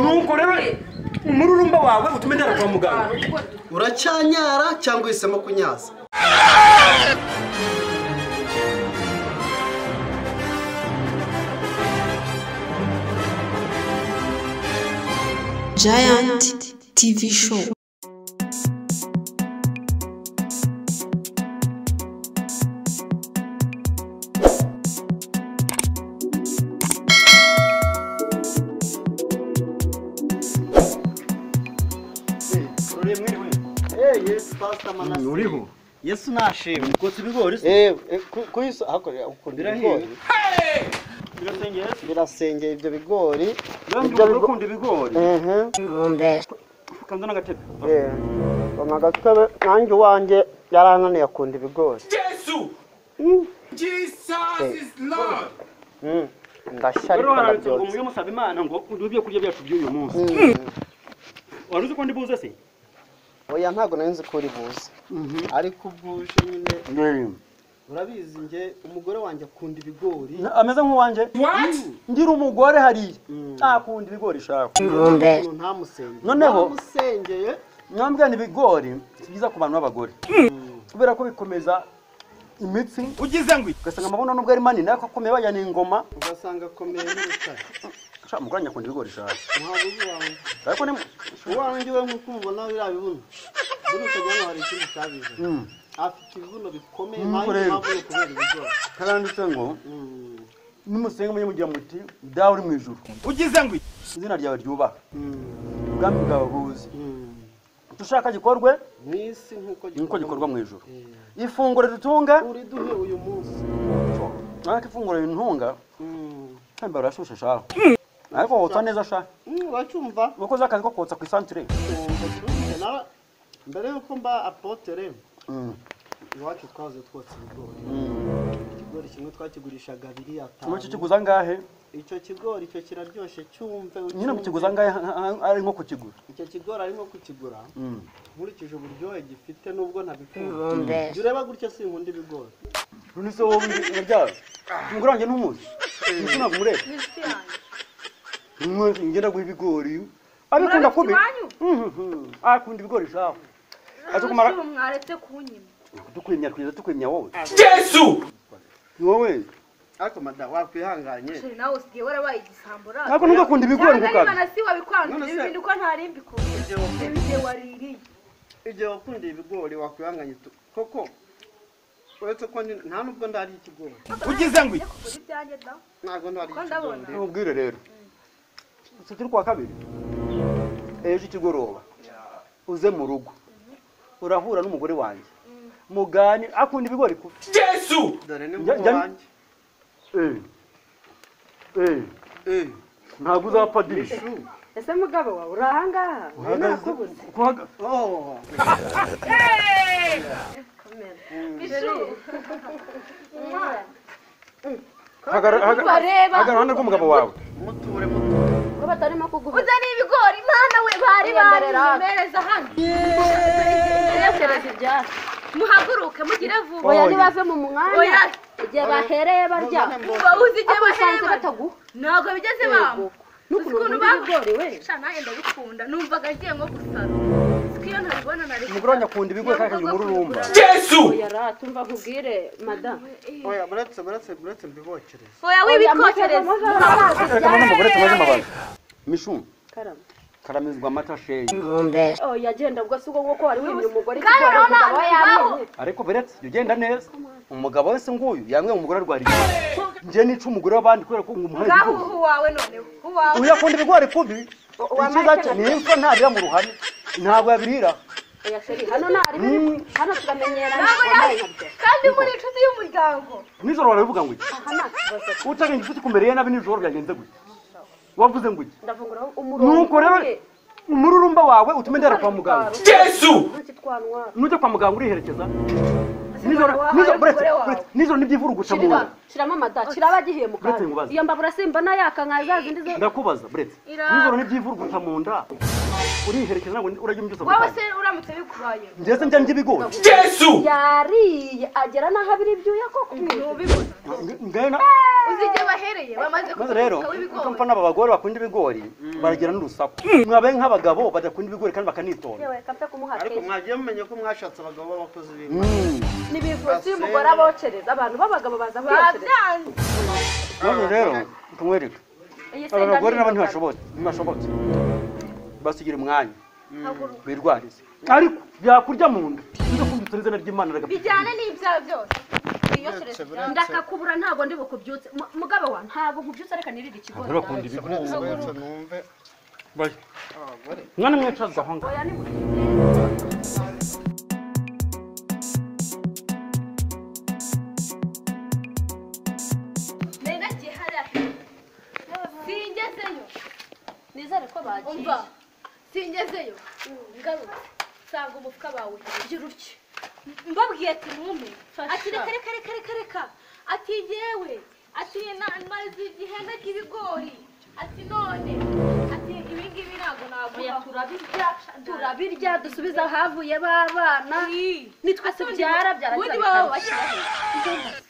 nuko rero umururumba wawe utuma ndara kwa muganga uracyanyara cyangwa uhisemo kunyaza Giant TV Show. yesu pasita manasi uriho yesu nashimwe kotsa ibigori se eee kuyisa hakorera ukunda ibigori birasengera se birasengera ibyo bigori yandi Ibyo bigo- ukunda ibigori ukanza n'agatebe amagatobe nanjye uwanjye yarananiye akunda ibigori jesu jesus is lord Mm. ndashya rero ariko harabitse ngo ndabyotse umwe musaba imana ngo uduhe ibyo kurya byacu by'uyu munsi wari uzi ko ndi buze se oya ntabwo nari nzi ko uri buze ariko ubwo uje nyine urabizi njye umugore wanjye akunda ibigori ameze nk'uwanjye what ngira umugore hariya ntakunda ibigori ishaka umuntu ntamusengeye Noneho- ntamusengeye mwambwira ni ibigori si byiza ku bantu b'abagore kubera ko bikomeza imitsi ugize ngo ugasanga amabuno nubwo ari manini ariko akomeye bajyana ingoma ugasanga akomeye nk'urutare ushaka umugore nyakunda ibigori ishaka ntabuze iwawe ariko ni uwanjye we nk'uko umubona biriya bibuno buriya ukajya hari ikindi cyabize afite ibibuno bikomeye Nuko ntayo rero. mpamvu yo kubera ibigori karanditse ngo Mm. nimusenga mujye mugira muti dawe uri mu ijuru ugize ngo izina ryawe ryubaha ubwami bwawe buze icyo ushaka gikorwe mu isi nk'uko nuko gikorwa mu ijuru Eh. ifunguro ritunga uri duhe uyu munsi ariko ifunguro rintunga Mm. kandi barashushe shaho ariko wotsa neza sha Mm, uracyumva wakoze akazi ko kotsa ku isantire Ngo twumve, nara- mbere y'uko mba apotere Mm. iwacu twahoze twotsa ibigori ikigori kimwe twakigurishaga abiri ubu cyo atanu kiguza angahe icyo kigori icyo kiraryoshye cyumve nyine mu ucyumve. kiguza angahe ha- ha- ari nko kukigura icyo kigori arimo kukigura Mm. nkurikije uburyohe gifite nubwo ntabikunda jya ureba gutya sinkunda ibigori None se wowe mubyara umugore wanjye ntumuzi ndetse ntabwo umureba Mwe- ngenda guha ibigori abikunda kubi Mhm. akunda ibigori shaho Aje kumara- mwaretse kunyima tukwimya twiza tukwimya wowe jesu ni wowe ariko mada wakwihanganye sheri nawe usigaye warabaye igisambo rasi ntabwo ntugakunda ibigori Cyangwa gukabya niba na si wabikwanduye None se- ibintu ko ntarimbi kumwe Igihe wakundiye- n'ibihe waririye igihe wakundiye ibigori wakwihanganye tu- koko uretse ko ndi- nta nubwo ndariye ikigori ugize ngo Njye kugura ibyanjye da ntabwo ndariye Ko ndabona. ikigori ntubwire rero si turi kuwa kabiri ejo ikigoroba uze mu rugo urahura n'umugore wanjye mugani akunda ibigori kubi jesu dore ni Njya- njya- nk'uwanjye Eh, ntabwo uzapfa dirisha shu. ese mugabo wawe uri ahangaha nakubuze Oh, hagarara rw'umugabo wawe muture muture uze ni ibigori mwana we bari barimereza hano tekereza ibyatsi muhaguruke mugire vuba oya ntibave mu mwanya Oya. igihe bahereye barya ngo uzi igihe ariko usanze bahera bataguha ntabwo bigeze bamba uzi ukuntu n'ukuntu bamba ibigori we Sha nanjye ndabikunda numvaga ngiye nko gusara siko iyo ntabibona nari umugore wanjye akunda ibigori kandi akagira umururumba jesu oya ra tumva nkubwire madamu oya muretse muretse muretse mbibokereze oya Oya, muze- wibikokereza muze arabazi reka mbone umugore tumaze amababi mishu karama karamizwa amata sheyi oya genda ubwo si ubwo nguko wari wimye umugore Kandi ikigori urabona umugabo we ahantu yamenye ariko beretse jya ugenda neza umugabo wese nguyu yamwe umugore arwariye njye nica umugore w'abandi kubera ko ngumuhaye ngaho ibigori uhu wawe noneho uwawe uyu akunda ibigori kubi icyiza cye ni imfa ntarira mu ruhame ntabwo yabirira oya sheri hano nta ribi Mm. riri- hano turamenyerana Ntabwo yari- wabaye nkabyo kandi muri inshuti y'umuryango nijoro barabivuga ngo iki aha nta kibazo utagenda ufite kumbereye nabi nijoro byagenze gutya wavuze ngo iki ndavungura umurongo nuko rero umururumba wawe utume ndera kwa muganga jesu ntacyo twantwara nujya kwa muganga uriherekeza nijoro wahaye nijoro umugore buretse wawe. buretse nijoro nibyivuruguca mu nda shirira shiramo amada shiraba agiye mu Uretse ngo ubaze. kanwa iyo mbabura simbona yaka nka za zindi zo ndakubaza buretse Ira- nijoro nibyivuruguta mu nda uriherekeza ntabwo urajya umbyusa wowe muganga se uramutse bikubaye ngeze njya njya ibigori jesu yariye agera n'aho abira ibyuya koko ntubibona Ng- ngana uzi igihe bahereye bamaze maze rero kuvunika w'ibigori ukamva n'aba bagore bakunda ibigori baragira n'urusaku mwabaye nk'abagabo badakunda ibigori kandi bakanitonda yewe kapfe kumuha ariko kenshi mwagiye mumenya ko mwashatse abagabo b'abakozi b'ibi n'ibivuzi y'umugore abocereza abantu b'abagabo baza kuyocereza babyanze maze rero nkamwereka iyi aba bagore senga nabo ntibashobotse ntibashobotse basigira umwanya Haguruka. birwarize ariko byakurya mu nda nibyo kumvise n'izina ry'imana ragapfa bijyane n'ibyaha byose wiyokereze ndakakubura ntabwo ndi bukubyutse Mu- mugabe wa ntabwo nkubyutse reka nirire ikigori bakunda ibigori numve mwana mwicaza aho ngaho oya ni mubi. mena gihara singezeyo nizere ko bagiye umva singezeyo ngarutse nsanga umufuka bawe ugira utyo mbabwiye ati mwume ati reka reka reka reka reka ati yewe ati na- maze igihenda k'ibigori ati none ati ibi ngibi ntabwo navuga turabirya turabirya dusubiza ahavuye b'abana nitwe tubyara ubundi byararangiza baba bikabishyira bashyiraho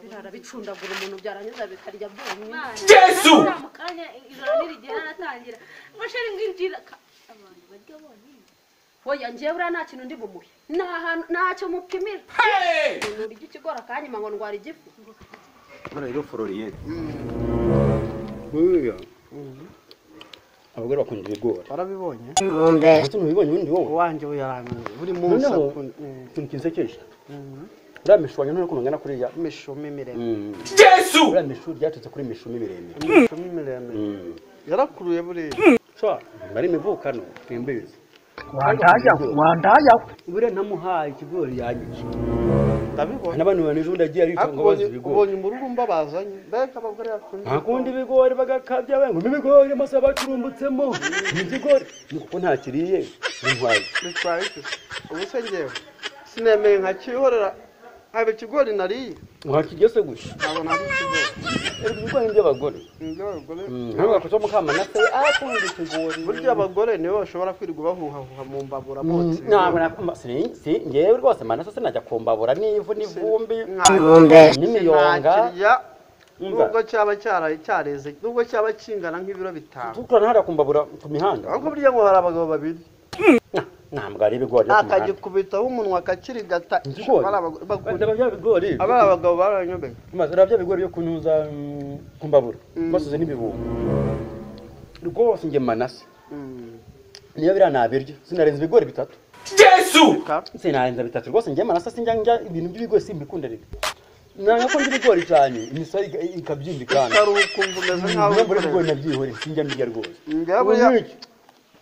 birara bicundagura umuntu byarangiza bikarya byonyine Yesu! mu kanya ijoro nirigihe haratangira mashari nginjira ka- abantu barya bonyine oya njyewe buriya nta kintu ndi bumuhe nta hantu- ntacyo mupimira umuntu urya ikigori akanyuma ngo ndwara igifu rero fororiyete buriya abagore bakunda ibigori warabibonye ese ntubibonye ubundi wowe uwanjye we yaramenye buri munsi noneho akunda eh, ikintu kinsekeje uriya mishwanyo ntuye ukuntu angana kuriya imishumi miremire Yesu! uriya mishuri ryatutse kuri mishumi miremire imishumi miremire yarakuruye buriya shwa nari imivukano simbizi buriya namuhaye ikigori yagice ndabibona n'abantu banije ubundi agiye aritonda ngo Akubonye- abaza ibigori ubonye umururumba bazanye mbega abagore bakunda ntakunda ibigori bagakabya benguma ibigori amasa bacurumbutsemo ni ikigori ni kuko ntakiriye intwaye bitwaye iki ubu se ngewe sinemeye nkakihorera haba ikigori nariye mwakigeze gusa nkabona ari ikigori Erega ibigori by'abagore Nibyo abagore ntugakoze mukamanase akunda ikigori burya abagore nibo bashobora kwirirwa bahuhahuha mu mbabura botse ntabwo nakumva si- si- ngewe rwose amaraso sinajya kumbabura n'ivu n'ivumbi n'imiyonga ntakirya Umva. nubwo cyaba cyara- cyareze nubwo cyaba kingana nk'ibiro bitanu tukurana hariya kumbabura ku mihanda ahubwo burya ngo hari abagabo babiri ntabwo ari ibigori byo ku mihanda akagikubitaho umunwa akakirigata Ikigori. Aba ari abagore bakunda. Ureba bya bigori aba ari abagabo baranyobeka maze ureba bya bigori byo kunyuza mm, ku mbabura basize n'ibibumba rwose njye manase niyo biriya nabirya sinarenza ibigori bitatu Yesu! sinarenza bitatu rwose njye manase sinjya njya ibintu by'ibigori simbikunda rero nanga ko njya ibigori cyane imisoro ika- ikabyimba ikanda utari ukumva umeze nk'aho niyo mbura wikorera. ibigori nabyihoreye sinjya mbirya rwose Njyewe buriya- Ubu iki,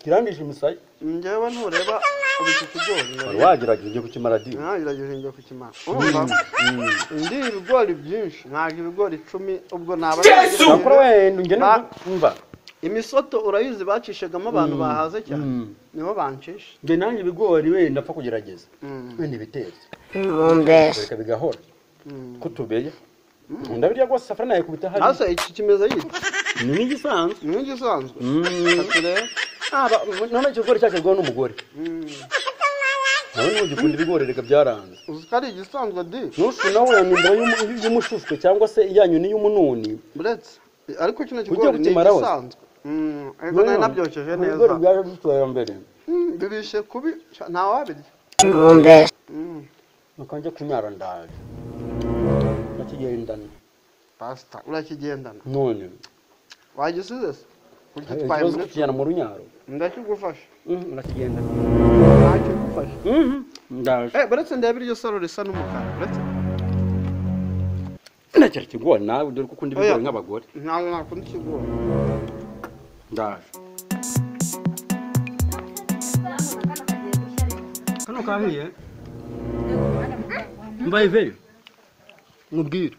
kirandisha imisaya njyewe ntureba urutoki ibigori wari wagerageje ugiye kukimara di nagerageje njya kukimara urumva ndi ibigori byinshi ntabwo ibigori icumi ubwo naba Yesu! nakora wenda njye Ba- numva imisoto urayizi bacishagamo abantu bahaze cyane Mm. nibo bancisha njye nanjye ibigori wenda apfa kugerageza Mm. wenda ibitetse reka bigahora ko tubeye ndabirya rwose safari nayikubita hariya hasi iki kimeze yitwa ni nk'igisanzwe ni nk'igisanzwe turebe Aba- none icyo kigori cyacu rwawe n'umugore nawe ntugikunda ibigori reka byaranze uzi ko ari igisanzwe di nusu nawe yanyumvira y'umu- y'umushushwe cyangwa se iyanyu n'iy'umununi buretse ariko kino Ujya kigori ni kukimaraho se? igisanzwe Mm, ego nari nabyokeje neza ibigori byaje dutoya mbere Mm, birishe kubi ca- ntawabirya Mm. bakajya kunyara ndaje bakigendana pasita urakigendana none wagisize se Ugitwaye ikibazo muri- kukijyana mu runyaro ndakigufasha Mhm, urakigendana ntakigufasha Mhm, ndaje eh buretse ndeba iryo saro risa n'umukara buretse ndacyari kigori nawe dore ko ukunda ibigori Oya. nk'abagore ntabwo nakunda ikigori ndaje kano kahiye mbaye veyo mubwire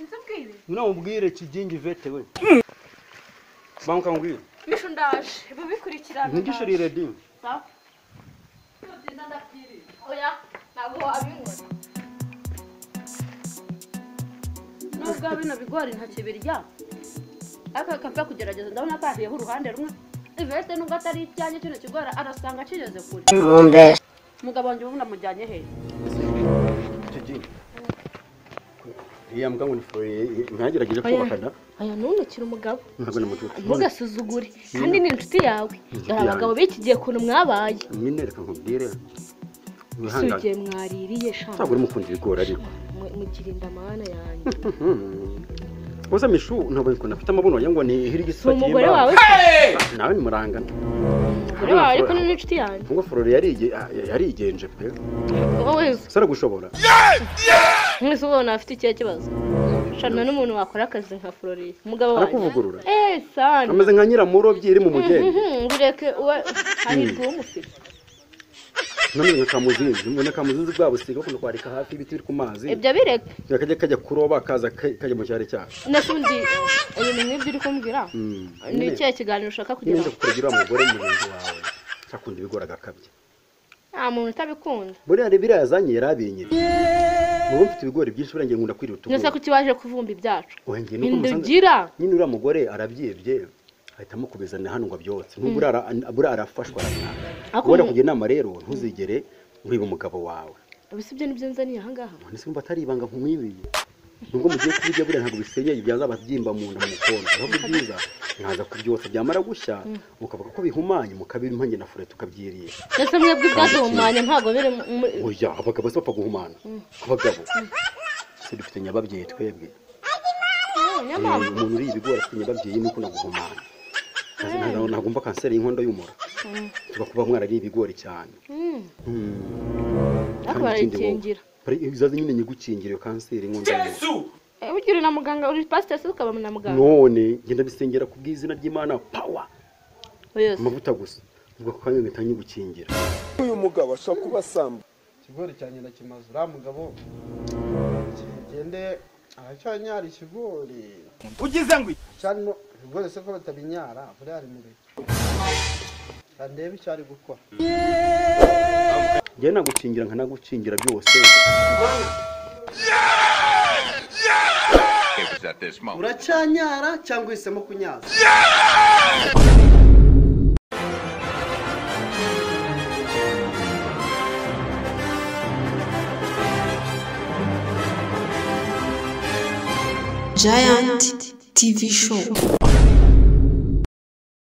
inzu bwire nawe ubwire kijingi vete we banka ngwire mishu ndaje babikurikirana ntigishirire di oya ntabwo wabibona nubwo bino bigori ntakibirya ariko kapfe kugerageza ndabona kahiyeho uruhande rumwe iveste nubwo atari icyanjye kino kigori arasanga kigeze kure mugabo wanjye ubu namujyanye hehe kijingi iya mbwa ngo nifoye ntagerageje kubakana aya ntunukire umugabo ntabwo namututse ntugasuzugure kandi ni inshuti yawe dore abagabo b'iki gihe ukuntu mwabaye nyine reka nkubwire ese wihangane ugiye mwaririye shaka ntabwo uri mukunda ibigori ariko mukirinda amahana yanjye uza mishu ntabwo nkunda afite amabuno wagira ngo ni hirya si isura umugore cy'imbaho. wawe nawe nimurangana umugore wawe ariko ni n'inshuti yanjye ngo forore yarige- yarigenje pe wowe sara gushobora mwese ubona afite ikihe kibazo shana n'umuntu wakora akazi nka floride umugabo wanjye arakuvugurura eee sani ameze nka nyiramurobyi iri mu mugeni ngureke uwe hahirwa uwo mufite nameze nka kamuzinzi mbona kamuzinzi bwa busiga bakunda kwarika hafi y'ibiti biri ku mazi ibyo bireke kajya kajya kuroba kaza ka- kajya mu cyari cyacu n'utundi uyu muntu ibyo uri kumbwira ni ikihe kiganiro ushaka nyine nza kukuragira kugira wa mugore mugenzi wawe akunda ibigori agakabya nta muntu utabikunda buriya rero biriya yazanye yari abinyiri muba mfite ibigori byinshi buriya ngiye nkunda kwirira nyose utugori ko ikibaje kuvumba ibyacu wenge nuko musanze ndugira nyine uriya mugore arabyibye ahitamo kubizana hano ngo abyotse nubwo uriya ara- buriya arafashwa aranaga Ariko ubona mu- kugira inama rero ntuzigere uriba umugabo wawe ubu si byo nibyo nzaniye ahangaha none se atari ibanga nkumwibiye nubwo mugiye kubirya buriya ntabwo bisenyeye byazaba byimba mu nda mu kondo ahubwo byiza mwaza kubyotsa byamara gushya mukavuga ko bihumanye mukabira impanje na fure tukabyirisha ndetse mwebwe ubwaduhumanya ntabwo biri muri oya abagabo se bapfa guhumana abagabo se dufite nyababyeyi twebwe Eh, umuntu uriye ibigori afite nyababyeyi nuko no guhumana Ntazi- ntago- ntabwo mba kanseri y'inkondo y'umura tuba kuba mwarariye ibigori cyane ariko Kandi ikindi wowe- barayikingira Pare- izaze nyine nyigukingira iyo kanseri y'inkondo y'umura Eh, burya uri na muganga uri pasiteri se ukaba na muganga none ngenda bisengera ku bw'izina ry'imana pawa yose amavuta gusa ubwo ako kanya mpita nyigukingira uyu mugabo ashobora kuba asamba ikigori cyanjye ndakimaze uriya mugabo kigende aracyanyara ikigori ugize ngo cyane ibigori se ko batabinyara buriya ari mubi ndebe icyo ari gukora njyewe nagukingira nkanagukingira byose It was at this moment. uracyanyara cyangwa uhisemo kunyaza Giant TV Show.